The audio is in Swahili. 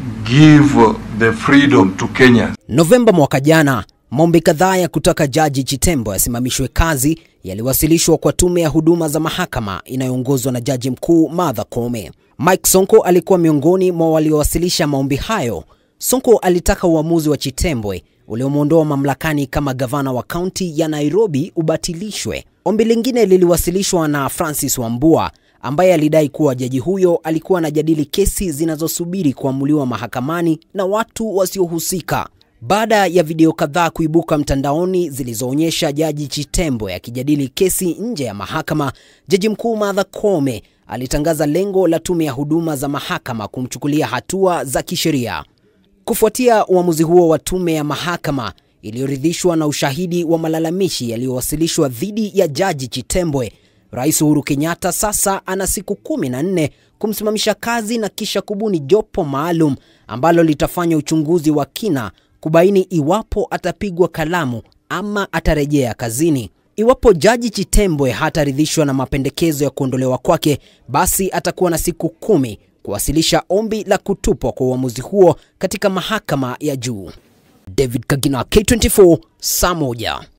give the freedom to Kenyans. Novemba mwaka jana, maombi kadhaa ya kutaka Jaji Chitembo asimamishwe kazi yaliwasilishwa kwa tume ya huduma za mahakama inayoongozwa na Jaji Mkuu Martha Koome. Mike Sonko alikuwa miongoni mwa waliowasilisha maombi hayo. Sonko alitaka uamuzi wa Chitembwe uliomwondoa mamlakani kama gavana wa kaunti ya Nairobi ubatilishwe. Ombi lingine liliwasilishwa na Francis Wambua ambaye alidai kuwa jaji huyo alikuwa anajadili kesi zinazosubiri kuamuliwa mahakamani na watu wasiohusika. Baada ya video kadhaa kuibuka mtandaoni zilizoonyesha jaji Chitembwe akijadili kesi nje ya mahakama, jaji mkuu Martha Koome alitangaza lengo la tume ya huduma za mahakama kumchukulia hatua za kisheria. Kufuatia uamuzi huo wa tume ya mahakama iliyoridhishwa na ushahidi wa malalamishi yaliyowasilishwa dhidi ya jaji Chitembwe, Rais Uhuru Kenyatta sasa ana siku kumi na nne kumsimamisha kazi na kisha kubuni jopo maalum ambalo litafanya uchunguzi wa kina kubaini iwapo atapigwa kalamu ama atarejea kazini. Iwapo jaji Chitembwe hataridhishwa na mapendekezo ya kuondolewa kwake, basi atakuwa na siku kumi kuwasilisha ombi la kutupwa kwa uamuzi huo katika mahakama ya juu. David Kagina, K24, saa moja.